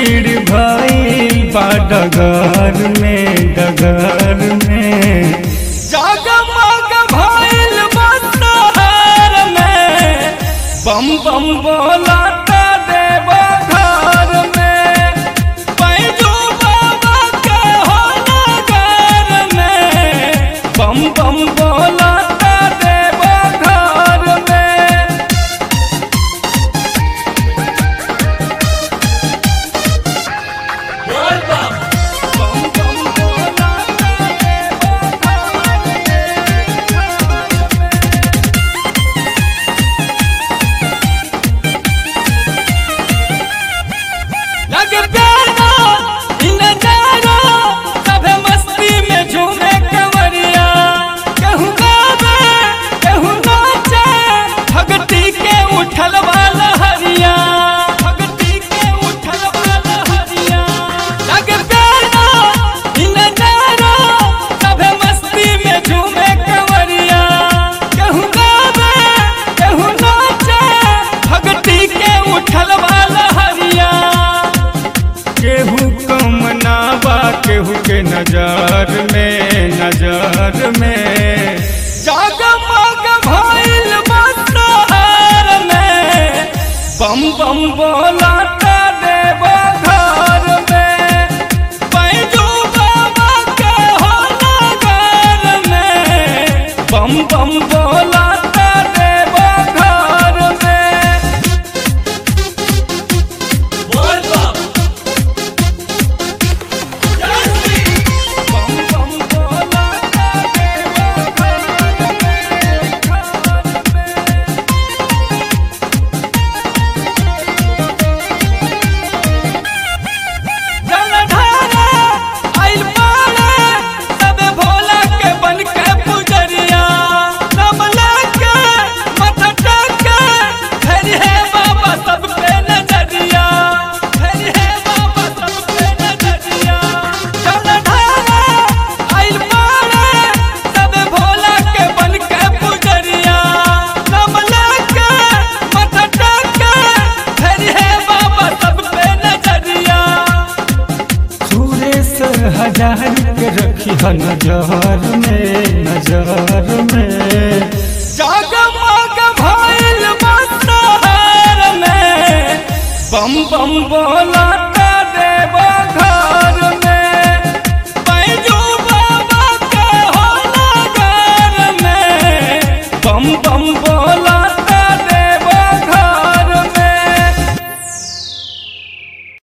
भीड़ भइल बा डगर में डगर में जगमग भइल बा शहर में बम बम बोलाता देव घर में पैजू बाबा के हो नगर में बम बम बोलाता देव घर में बम बम बोलाता देव घर में लग प्यारा इन नजारा सभे मस्ती में झूमे कंवरिया कहूँ गावे कहूँ नाचे भगती के उठल वाला हरिया भगती के उठल वाला हरिया लग प्यारा इन नजारा सभे मस्ती में झूमे कंवरिया कहूँ गावे कहूँ नाचे भगती के उठल वाला हरिया केहू कम ना बा केहू के नजर में नजर में जगमग भइल बा शहर में बम बम बोलाता देव घर में पैजू बाबा के हो नगर में बम बम बोलाता देव घर में बम बम बोलाता देव घर में जलधारा आइल पाले सबे भोला के बन के पुजरिया सब लेके माथा टेके धरि है बाबा सब पे नजरिया धरि है बाबा सब पे नजरिया जलधारा आइल पाले सबे भोला के बन के पुजरिया सब लेके माथा टेके धरि है बाबा सब पे नजरिया सुरेश हजार के रखी है नजर में नजर में जगमग भइल बा शहर में बम बम बोला